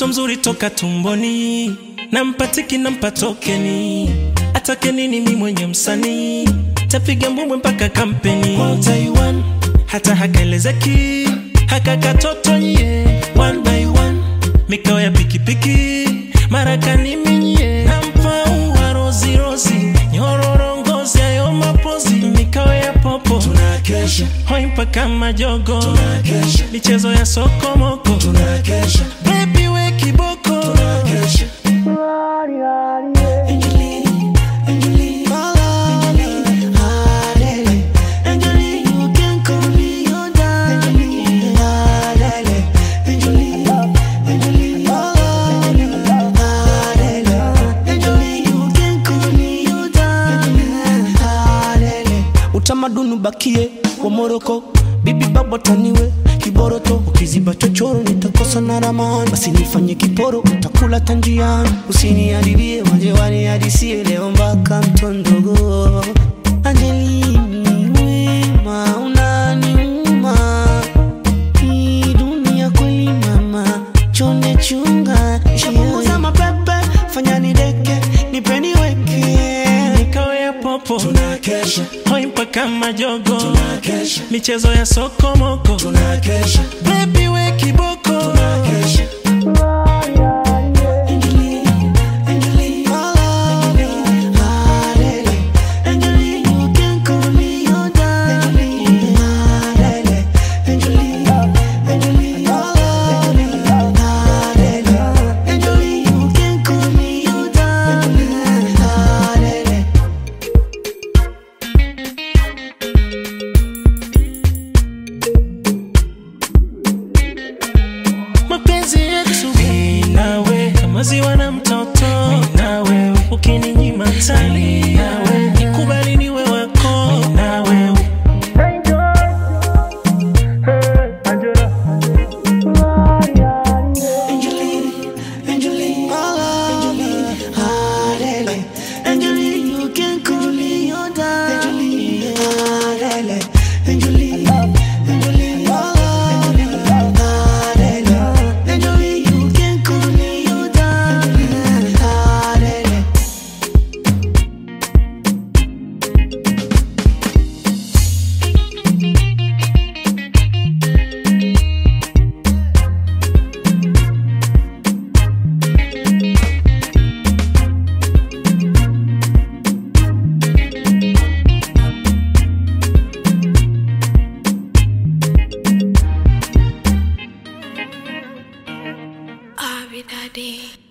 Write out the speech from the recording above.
mtoto mzuri toka tumboni, nampatiki nampa tokeni, atake nini mi mwenye msanii, tapiga mbwembwe mpaka kampeni Kwa Taiwan, hata hakaelezeki haka katoto nye one by one, mikao ya pikipiki marakani minye, nampa ua rozi rozi, nyororo ngozi ayo mapozi, mikao ya popo tunakesha hoi mpaka majogo, tunakesha michezo ya sokomoko tunakesha Baby we kiboko tunakesha Angelini, Angelini, Angelini, Adele, Angelini, you can call me your darling. Adele, Angelini, Angelini, Adele, Angelini, you can call me your darling. Adele. Utamaduni ubakie wa Moroko, bibi baba taniwe kiboroto, ukiziba chochoro nitakosa na ramani, basi nifanye kiporo, utakula tanjiani, usiniharibie waje wanihadisie leo mpaka mtondogo. Angelini wema unaniuma, hii dunia kweli mama, chonde chunga, shapunguza mapepe, fanya nideke, nipeni weke mikao ya popo tunakesha hoi mpaka majogo tunakesha michezo ya sokomoko tunakesha Baby we kiboko tunakesha Angelini, Angelini, Adele, Angelini, you can call me your darling. Adele, Angelini, Angelini, Adele, Angelini, you can call me your darling. Adele. mapenzi yetu mimi nawe kama ziwa na mtoto mimi nawe ukininyima tali nawe nikubali niwe wako mimi nawe Angelini, Angelini, Angelini, Adele, Angelini, you can call me your darling. Adele, Angelini, Angelini, Adele, Angelini, you can call me your darling. Adele. Abby Daddy.